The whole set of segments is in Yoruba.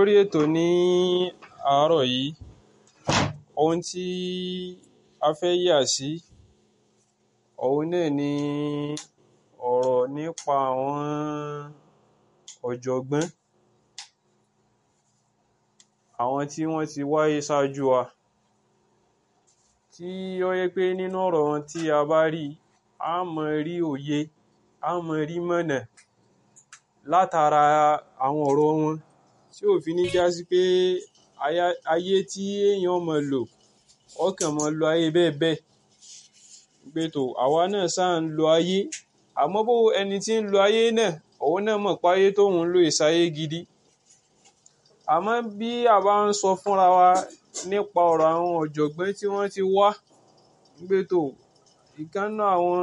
lórí ètò ní àárọ̀ yìí ohun tí a fẹ́ yà sí òun náà ni ọ̀rọ̀ nípa àwọn ọ̀jọ̀gbọ́n àwọn tí wọ́n ti wáyé ṣáájú wa tí ó yẹ pé nínú ọ̀rọ̀ wọn tí a bá rí a máa rí òye a máa rí mọ̀nà látara àwọn ọ̀rọ̀ wọn tí ò fi ní já sí pé ayé tí èèyàn máa lò ọkàn máa lo ayé bẹ́ẹ̀ bẹ́ẹ̀ pé tó àwa náà ṣáà ń lo ayé àmọ́ bó ẹni tí ń lo ayé náà òun náà mọ̀ pé ayé tóun ń lò ìsáyé gidi àmọ́ bí a bá ń sọ fúnra wa nípa ọ̀rọ̀ àwọn ọ̀jọ̀gbọ́n tí wọ́n ti wá pé tó ìkànnà àwọn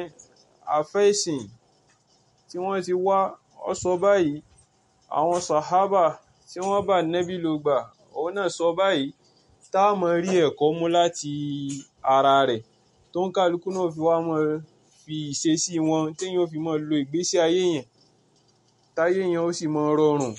àfẹ́sìn tí wọ́n ti wá ọ sọ báyìí àwọn sàhábà tí wọ́n bá nẹ́bí ló gbà òun náà sọ báyìí tá a máa rí ẹ̀kọ́ mú láti ara rẹ̀ tó ń kálukú náà fi wá máa fi ìṣesí wọn téèyàn fi máa lo ìgbésí ayé yẹn táyé yẹn ó sì máa rọrùn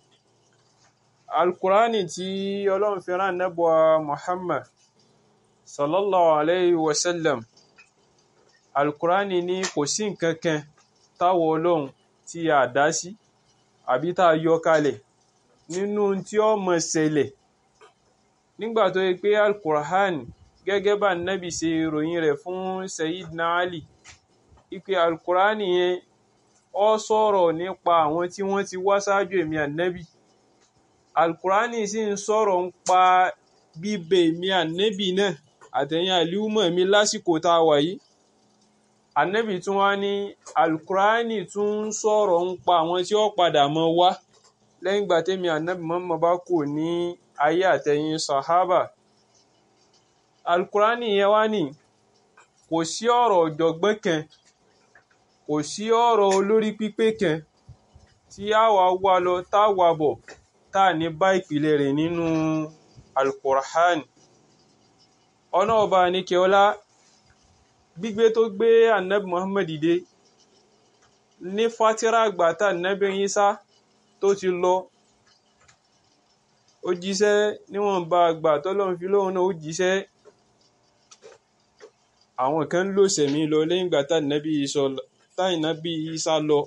alukurani tí ọlọ́run fi rán nẹ́bùa muhammad sallallahu alayhi wa sallam alukurani ní kò sí nǹkan kan táwọ ọlọ́run tí a dá sí àbí tá a yọ kalẹ̀ nínú tí ó máa ṣẹlẹ̀ nígbà tó yẹ pé alukur'an gẹ́gẹ́ bá nẹ́bì ṣe ròyìn rẹ̀ fún sayidina ali ipe alukur'an yẹn ó sọ̀rọ̀ nípa àwọn tí wọ́n ti wá ṣáájú èmi ànẹ́bì alukur'an sì ń sọ̀rọ̀ ń pa bíbẹ èmi ànẹ́bì náà àtẹ̀yìn àlíwùmọ̀ mi lásìkò tá a wà yìí ànẹ́bì tún wá ní alukur'an tún ń sọ̀rọ̀ ń pa àwọn tí ó padà mọ́ wá lẹ́yìn ìgbà tẹ́mi ànẹ́bì mọ́mọ́ bá kù ní ayé àtẹ̀yìn sahaba alukurani yẹn wá ní kò sí ọ̀rọ̀ ọ̀jọ̀gbọ́n kan kò sí ọ̀rọ̀ olórí pípé kan tí a wà wá lọ tá a wà bọ̀ tá a ní bá ìpìlẹ̀ rẹ̀ nínú alukurani ọ̀nà ọba àníkẹ́ọ́lá gbígbé tó gbé anabi muhammad dìde ní fatira àgbà tá anabi Isa tó ti lọ ó jíṣẹ́ níwọ̀nba àgbà tọ́lọ́run fi lóhun náà ó jíṣẹ́ àwọn kan ló sẹ̀mí lọ lẹ́yìn ìgbà táìnábì Ìsá lọ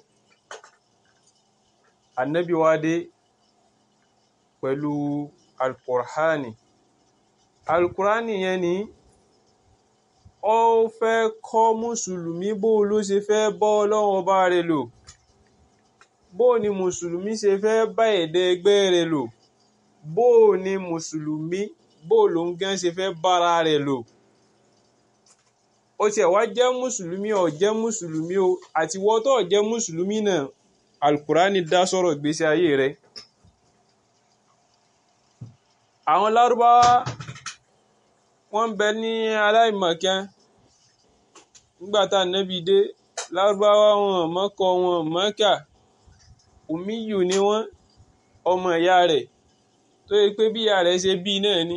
ànábì wá dé pẹ̀lú alukur'ani alukur'ani yẹn ni ó fẹ́ kọ́ mùsùlùmí bó ló ṣe fẹ́ bọ́ ọlọ́run ọba rẹ̀ lò bó ni mùsùlùmí ṣe fẹ́ bá ẹ̀dẹ́ ẹgbẹ́ rẹ̀ lò bó o ní mùsùlùmí bó o ló ń gán ṣe fẹ́ bára rẹ̀ lò ó tiẹ̀ wá jẹ́ mùsùlùmí ó jẹ́ mùsùlùmí o àti wọ́n tó jẹ́ mùsùlùmí náà alukurani dá sọ̀rọ̀ gbèsè ayé rẹ̀ àwọn lárúbáwá wọ́n bẹ ní aláìmọ̀kan nígbà tá ànábì dé lárúbáwá wọn mọ́kọ wọn mọ́kà umiyu ni wọ́n ọmọ ìyá rẹ̀ tó yẹ pé bí ìyá rẹ̀ ṣe bí náà ni